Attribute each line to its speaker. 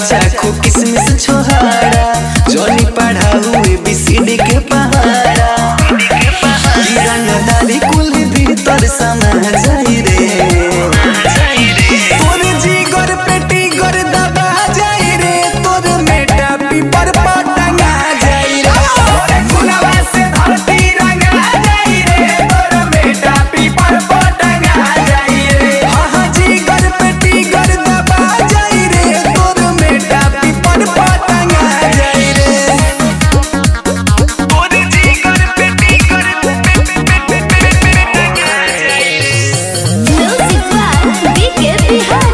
Speaker 1: चाखो किसमिस छोहाड़ा जॉनी पढ़ा हुए बीसीडी के पहाड़ा रंग दारी कुल भीतर समा जाई रे तोर जीगर पेटी गर दबा जाई रे तोर मेटा पीपर पटंगा जाई रे तोरे गुलाबा से धरती रंगा जाई रे तोर मेटा पीपर पटंगा जाई रे हाँ हाँ जीगर पेटी गर दबा जाई रे तोर मेटा पीपर पटंगा जाई रे तोर जीगर पेटी गर
Speaker 2: Music by BK Bihar.